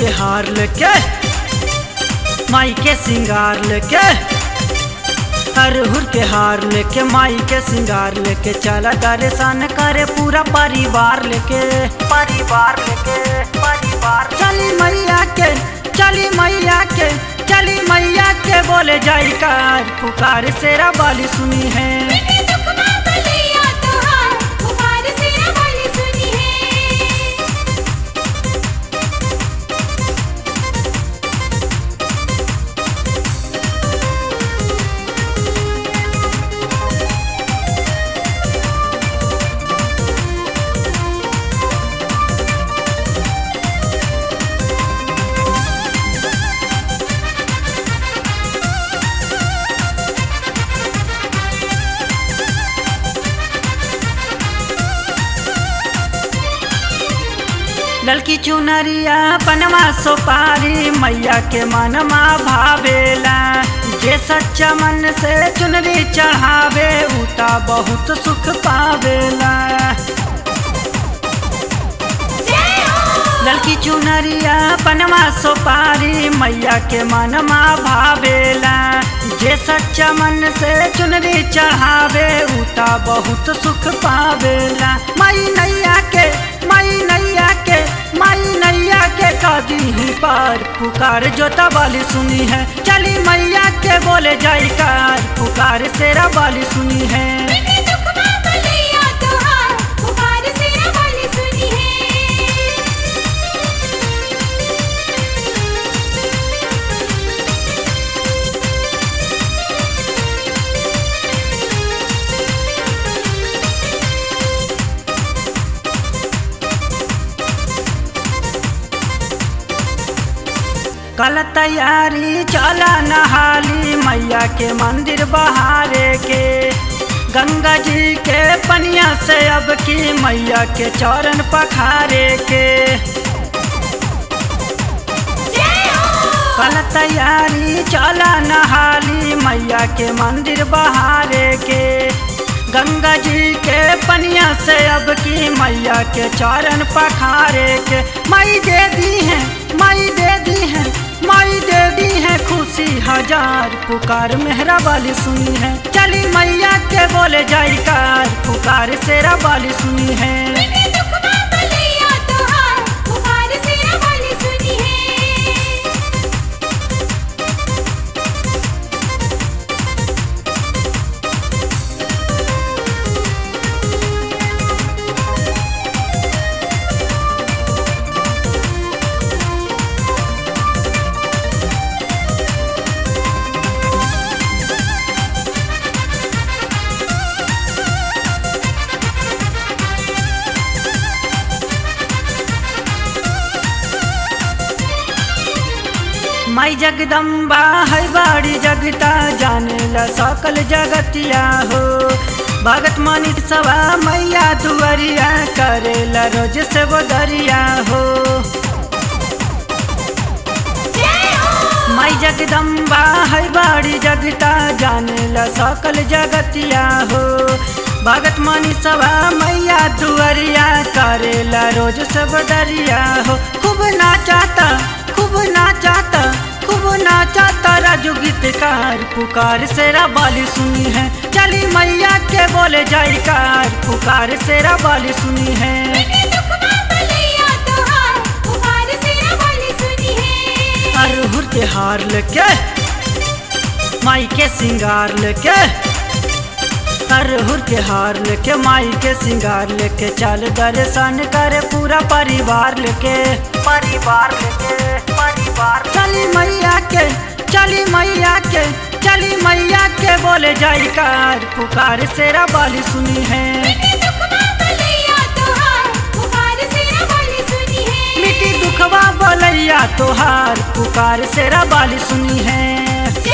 के हार लेके माई के सिंगार लेके अरहुर के हार लेके माई के सिंगार लेके चला दर्शन करे पूरा परिवार लेके परिवार लेके परिवार चली मैया के चली मैया के चली मैया के बोले जाई कार पुकार सेरा बाली सुनी है दुखमा बलैया तोहार पुकार सेरा वाली सुनी है ललकी चुनरिया पनमा सोपारी मैया के मनमा भावेला जे सच्चा मन से चुनरी चढ़ावे उता बहुत सुख पावेला जय हो ललकी चुनरिया पनमा सोपारी मैया के मनमा भावेला जे सच्चा मन से चुनरी चढ़ावे उता बहुत सुख पावेला माई नैया के माई नैया के माई नैया के कदी ही पार पुकार जोता वाली सुनी है चली मैया के बोले जाई कार पुकार सेरा वाली सुनी है दुखमा बलैया तोहार पुकार सेरा वाली सुनी है कल तैयारी चला नहाली मैया के मंदिर बहारे के गंगा जी के पनिया से अब की मैया के चरण पखारे के जय हो कल तैयारी चला नहाली मैया के मंदिर बहारे के गंगा जी के पनिया से अब की मैया के चरण पखारे के मई दे दी है मई दे दी है मई दे दी है खुशी हजार पुकार मेहरा वाली सुनी है चली मैया के बोले जाई कार पुकार सेरा वाली सुनी है दुखमा बलैया तोहार पुकार सेरा वाली सुनी है माई जगदम्बा है बाड़ी जगता जाने ला सकल जगतिया हो भगत मनी सवा मैया दुआरिया करेला रोज से वो दरिया हो जय हो माई जगदम्बा है बाड़ी जगता जाने ला सकल जगतिया हो भगत मनी सवा मैया दुआरिया करेला रोज सब दरिया हो खूब नाचाता खूब नाचाता खूब नाचाता राजू गीतकार पुकार सेरा बाली सुनी है चली मैया के बोले जाई कार पुकार सेरा बाली सुनी है दुखमा बलैया तोहार पुकार सेरा वाली सुनी है अरहुर के हार लेके माई के सिंगार लेके अरहुर के हार लेके माई के सिंगार लेके चल दर्शन करे पूरा परिवार लेके परिवार लेके परिवार चली मैया के चली मैया के चली मैया के बोले जाई कार पुकार सेरा बाली सुनी है दुखमा बलैया तोहार पुकार सेरा वाली सुनी है मिट्टी दुखवा बोलैया तोहार पुकार सेरा बाली सुनी है